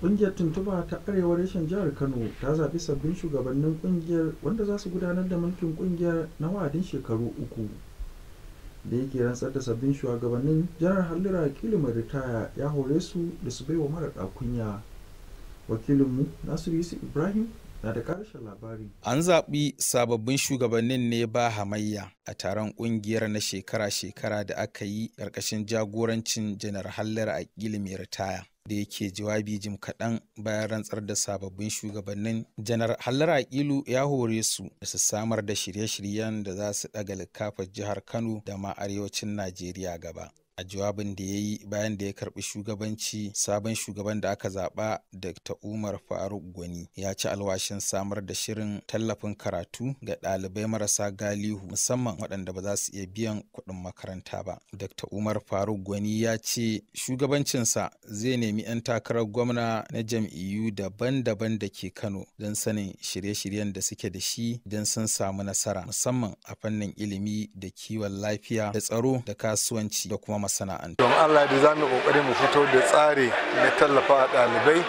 Ƙungiyar tuntuba ta arewa reshen jihar Kano ta zaɓi sabbin shugabannin ƙungiyar wanda za su gudanar da mulkin ƙungiyar na wa'adin shekaru uku. Da yake rantsar da sabbin shugabannin janar Hallira Akilu mai ritaya ya hore su da su baiwa mara kunya. Wakilinmu Nasiru Yusuf Ibrahim na da ƙarshen labari. An zaɓi sababbin shugabannin ne ba hamayya a taron ƙungiyar na shekara-shekara da aka yi ƙarƙashin jagorancin janar Hallira Akilu mai ritaya. da yake jawabi jim kaɗan bayan rantsar da sababbin shugabannin janar hallara aƙilu ya hore su da su samar da shirye-shiryen da za su ɗaga likafar jihar kano da ma arewacin najeriya gaba a jawabin da ya yi bayan da ya karbi shugabanci sabon shugaban da aka zaba dr umar faruk gwani ya ci alwashin samar da shirin tallafin karatu ga ɗalibai marasa galihu musamman waɗanda ba za su iya biyan kuɗin makaranta ba dr umar faruk gwani ya ce shugabancinsa zai nemi 'yan takarar gwamna na jam'iyyu daban-daban da ke kano don sanin shirye-shiryen da suke da shi don sun samu nasara musamman a fannin ilimi da kiwon lafiya da tsaro da kasuwanci da kuma masana'antu. Don Allah da za mu kokari mu fito da tsari na tallafa ɗalibai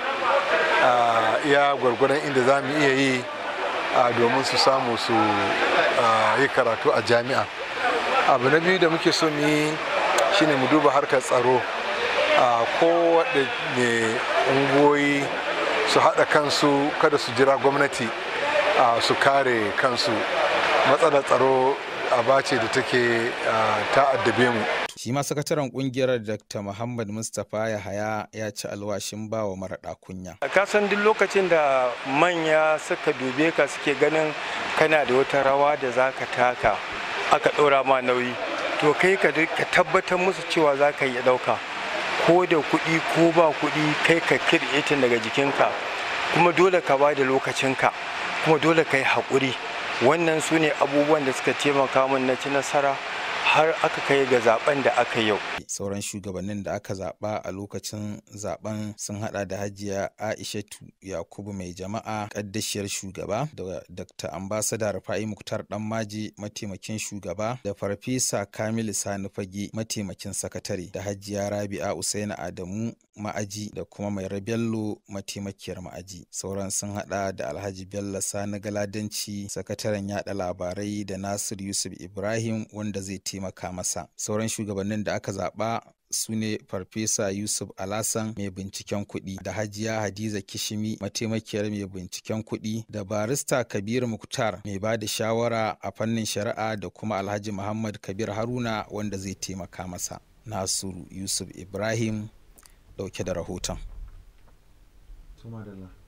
a iya gwargwadon inda za mu iya yi domin su samu su yi karatu a jami'a. Abu na biyu da muke so mu yi shine mu duba harkar tsaro a kowaɗanne ungoyi su haɗa kansu kada su jira gwamnati su kare kansu matsalar tsaro aba ce da take ta addabe mu. Shi ma sakataren kungiyar Dr. Muhammad Mustapha Yahaya ya ci alwashin bawa maraɗa kunya. Ka san duk lokacin da manya suka dube ka suke ganin kana da wata rawa da za ka taka aka ɗora ma nauyi to kai ka tabbatar musu cewa za ka yi ɗauka ko da kuɗi ko ba kuɗi kai ka kirɗetin daga jikinka kuma dole ka ba da lokacinka kuma dole ka yi haƙuri wannan su ne abubuwan da suka taimaka min na ci nasara har aka kai ga zaben da aka yau. Sauran shugabannin da aka zaba a lokacin zaben sun hada da hajiya Aishatu Yakubu mai jama'a kaddashiyar shugaba da Dr. Ambassador Rufa'i Muktar Danmaji mataimakin shugaba da Farfesa Kamilu Sani Fage mataimakin sakatare da hajiya Rabi'a Usaina Adamu ma'aji da kuma mai Bello mataimakiyar ma'aji. Sauran sun hada da Alhaji Bello Sani Galadanci sakataren yada labarai da Nasir Yusuf Ibrahim wanda zai taimaka masa sauran shugabannin da aka zaba su ne farfesa yusuf alasan mai binciken kuɗi da hajiya hadiza kishimi mataimakiyar mai binciken kuɗi da barista kabir muktar mai ba da shawara a fannin shari'a da kuma alhaji muhammad kabir haruna wanda zai taimaka masa nasiru yusuf ibrahim dauke da rahoton